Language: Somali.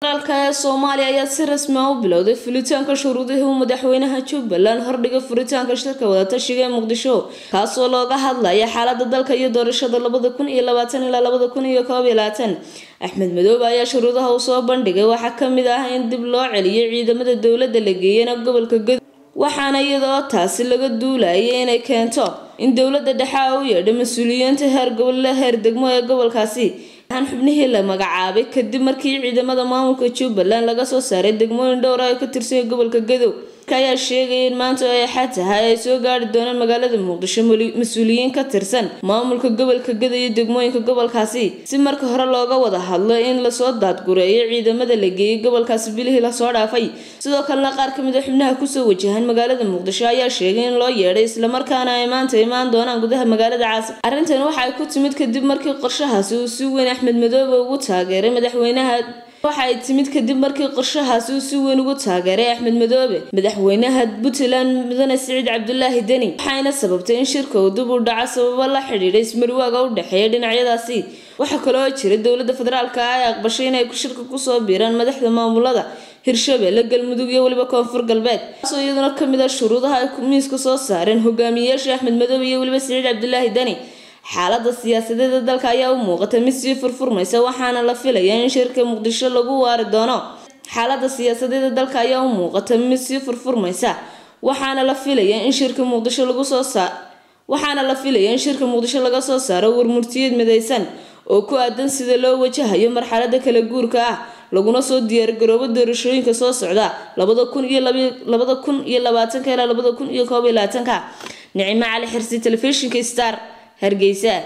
dalka ee soomaaliya ayaa si rasmi ah u bilowday fulitaanka shuruudihii uu madaxweynaha jubbaland hordhigay furitaanka shirka wadatashiga ee muqdisho kaasoo looga hadlaya xaalada dalka iyo doorashada labada kun iyo labaatan ilaa labada kun iyo koob iyo labaatan axmed madoobe ayaa shuruudaha uu soo bandhigay waxaa kamid ah in dib loo celiyo ciidamada dowladda la geeyana gobolka gado waxaana iyadoo taasi laga duulayay inay keento in dowladda dhexe u yeedho mas-uuliyiinta heer gobolle heer degmo ee gobolkaasi aan xubnihii la magacaabay kadib markii ciidamada maamulka jubbaland laga soo saaray degmooyin dhowr ah oo ka tirsan gobolka gadow ayaa sheegaya in maanta ay axad tahay ay soo gaari doonaan magaalada muqdisho mas-uuliyiin ka tirsan maamulka gobolka gadow iyo degmooyinka gobolkaasi si marka hore looga wada hadlo in lasoo daadgureeyo ciidamada la geeyay gobolkaasi bilihii lasoo dhaafay sidoo kalena qaar kamid a xubnaha kusoo wajahan magaalada muqdisho ayaa sheegay in loo yeedhay islamarkaana ay maanta imaan doonaan gudaha magaalada caasib arrintan waxa ay ku timid kadib markii qorshahaasi uu si weyn axmed madoobe ugu taageeray madaxweynaha waxa ay timid kadib markii qorshahaasi uu si weyn ugu taageeray axmed madoobe madaxweynaha puntland mudane siciid cabdulaahi deni waxayna sababtay in shirka uu dib u dhaco sababo la xidhiidha ismarwaaga u dhexeeya dhinacyadaasi waxaa kaloo jira dowladda federaalka ah ee aqbashay inay shirka kusoo biiraan madaxda maamulada hirshabelle galmudug iyo weliba koonfur galbeed taasoo iyaduna kamid ah shuruudaha ay miiska soo saareen hogaamiyeyaasha axmed madoobe iyo weliba siciid cabdulaahi deni xaalada siyaasadeeda dalka ayaa u muuqata mid sii furfurmaysa waxaana la filayaa in shirka muqdisho lagu waari doono xaalada siyaasadeeda dalka ayaa u muuqata mid sii furfurmaysa waxaana la filayaa in shirka muqdisho lagu soo saar waxaana la filayaa in shirka muqdisho laga soo saaro warmurtiyeed midaysan oo ku aadan sida loo wajahayo marxalada kala guurka ah laguna soo diyaargaroobo doorashooyinka soo socda labada kun iyo labada kun iyo labaatanka ilaa labada kun iyo koob iyo labaatanka nicimo cali xirsi telefishinka star hargeysa